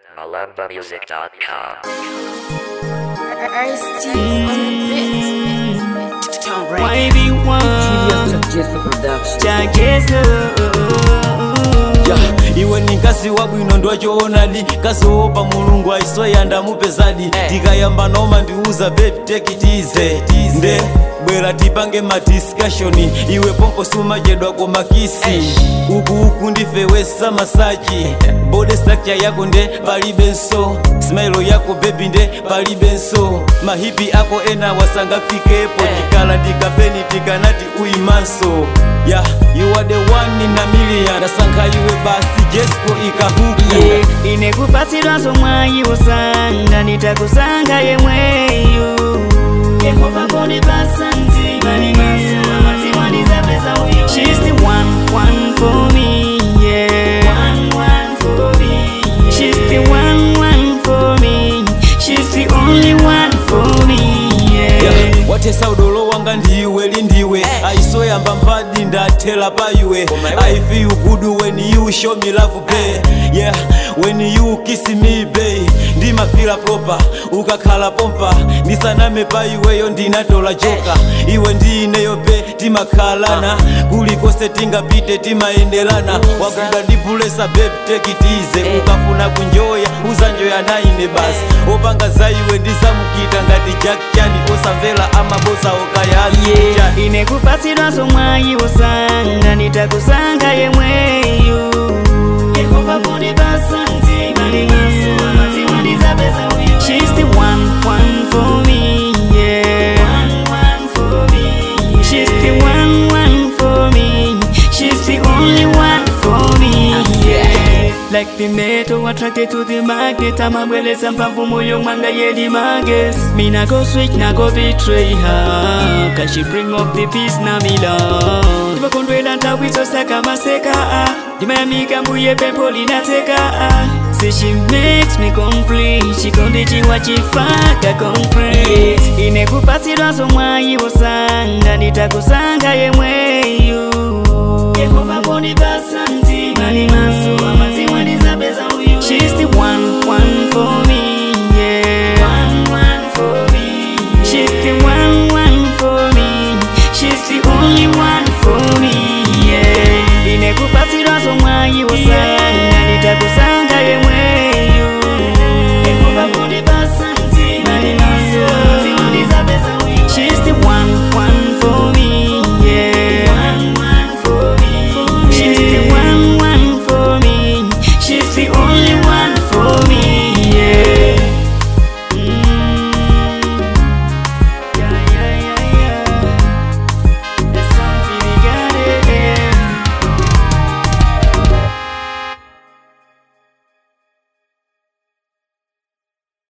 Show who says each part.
Speaker 1: malambamusic.com.
Speaker 2: Ice-T on the beat. Don't break.
Speaker 3: YB1 chagezo
Speaker 4: ya iwe ni nkasi wabwino ndwachoonadi kasowopa mulungu aisoya ndamupezadi tikayamba noma ndiuza bebi tekitize nde bwera tipange madiskashoni iwe pompo sumachedwa komakisi uku uku ndifewesa masaji bode structure yako nde palibenso smilo yako bebi nde palibenso mahipi ako ena wasangafikepo tikala tikapeni tikanati uyimanso ya you are the one in a million ndasankha iwe basi jesco ikahuku
Speaker 3: yeah. inekupatsirwanso mwayi usanga nitakusanga yemweyu yehova kondipasa mtima She's the one, one for me, yeah. One, one for me. She's the one, one for me. She's the only one for me, yeah.
Speaker 4: Yeah, watesa udolo wanga ndiwe lindiwe aisoyamba mpadi ndathela pa iwe i feel good when you show me love bae yeah when you kiss me bae ndimafila proper ukakhala pompa ndisaname pa iweyo ndinatola joka iwe ndineyo be timakhalana kulikonse tingapite timayendelana wagwidwa ndibulesa babe tekitize ukafuna kunjoya uzanjoya naine basi opanga za iwe ndizamukita ngati jack chani osamvera amabosa okayazi
Speaker 3: yeah. inekupatsirwanso mwayi usanga nitakusanga yemweyu yehova kundipasa mtima She's the one, one for me, yeah. One, one for me. She's the one, one for me. She's the only one for me, yeah. Like the metal attracted to the magnet amabweleza mpamvu moyo mwanga yedi mages Me na go switch na go betray her Cause she bring up the peace na me love Tivakondwela ndawizo saka maseka ah. Dimayamika mbuye pepo linateka ah. Say she makes me complete chikondichiwa chifaka concrete inekupatsirwanso mwayi usanga nitakusanga yemweyu yehova kundipasa mtima She's the one, one for